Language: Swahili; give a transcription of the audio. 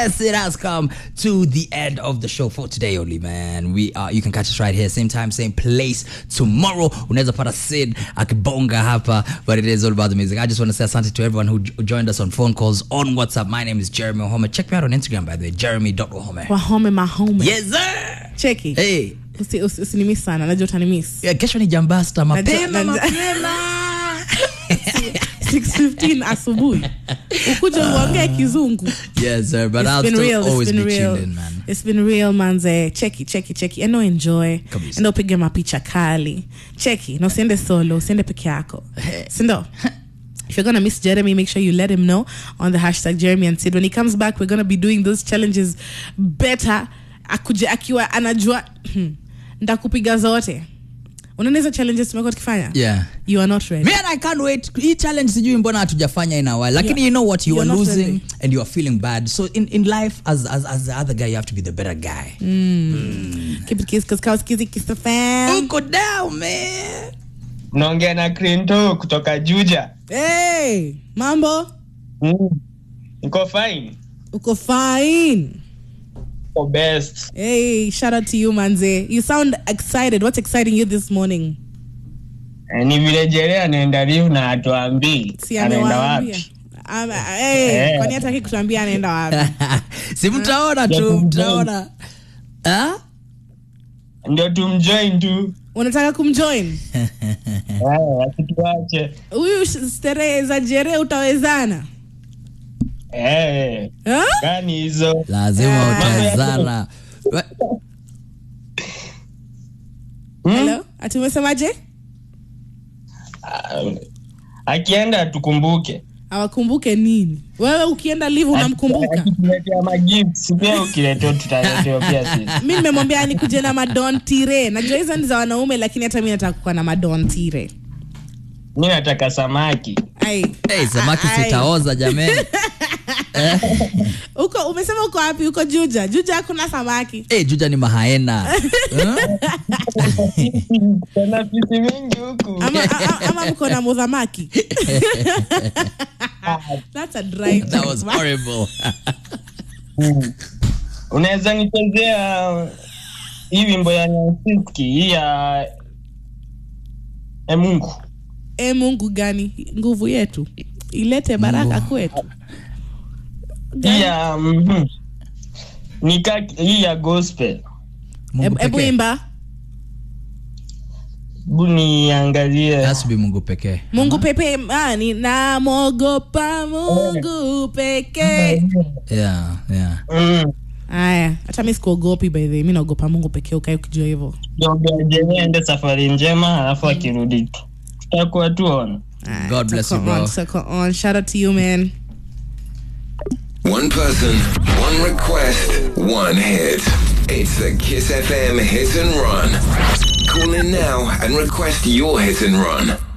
yes, it has come to the end of the show for today only, man. We are you can catch us right here, same time, same place tomorrow. Unaweza pata Sid akibonga hapa, but it is all about the music. I just want to say asante to everyone who j- joined us on phone calls on WhatsApp. My name is Jeremy Ohome. Check me out on Instagram by the way, jeremy.ohome. wahome mahome Yes, sir. cheki Hey. Usi- usi- usinimiss sana najua utanimiss Yeah, kesho ni jambasta mapema Najua- mapema. 615 asubuhi ukuja uongee kizungu Yes, sir. But It's I'll been still real, it's always been be real. tuned in, man. It's been real manze cheki cheki cheki endo enjoy Kabisa. endo upige mapicha kali cheki na usiende solo usiende peke yako sindo If you're gonna miss Jeremy, make sure you let him know on the hashtag Jeremy and Sid. When he comes back, we're gonna be doing those challenges better. Akuje akiwa anajua ndakupiga zote. Unaona hizo challenges tumekuwa tukifanya? Yeah. You are not ready. Man, I can't wait. Hii challenge sijui mbona hatujafanya in a while. Lakini Yeah. you know what? You You're are not losing ready. and you are feeling bad. So in, in life, as, as, as the other guy, you have to be the better guy. Keep it kiss, kiss, kiss, kiss, kiss the fam. Uko down, man. naongea na Clinto kutoka Juja. Hey, mambo? Mm. Niko fine. Uko fine. Niko best. Hey, shout out to you, Manze. You sound excited. What's exciting you this morning? Eh, Ni vile Jere anaenda live na atuambii Si anaenda amewaambia. wapi. Ama- hey, Eh. kwani hataki kutuambia anaenda wapi? si mtaona tu, Yeah, mtaona. Ah? Ndio tumjoin tu. Unataka kumjoin? Eh, asituache. Huyu sh- sterehe za jere utawezana? Eh, Huh? gani hizo? Lazima Ah. utawezana. Wa- Hmm? Hello? Ati umesemaje? Ah, Akienda tukumbuke. Awakumbuke nini? Wewe ukienda live unamkumbuka? Akituletea magifts pia ukiletea tutaletewa pia sisi. mi nimemwambia nikuje na madon tire najua hizo ni za wanaume lakini hata mi nataka kuwa na madon tire Mi nataka samaki. Ai. Hey, samaki Ai. sitaoza jamani. uko umesema uko wapi uko juja juja hakuna samaki hey, juja ni mahaena. Huh? Kuna fisi mingi huku. ama, a- ama mko na mudhamaki That's a dry That was joke. horrible. Mm. unaweza nichezea hii wimbo ya Nyansiski hii ya e Mungu e mungu gani nguvu yetu ilete baraka kwetu hii ya mhm. nika hii ya gospel Mungu Hebu- hebu pekee. imba bu niangalie Has to be Mungu pekee. mungu pepe ani namwogopa mungu pekee Yeah, yeah. Mm. haya hata mi sikuogopi by the way. mi naogopa mungu pekee ukae ukijua hivyo Niombea Jeni aende safari njema alafu akirudi tu tutakuwa tuona Alright, God bless so you, go bro. on, so go on. Shout out to you, man. One person, one request, one hit. It's the Kiss FM Hit and Run. Call in now and request your hit and run.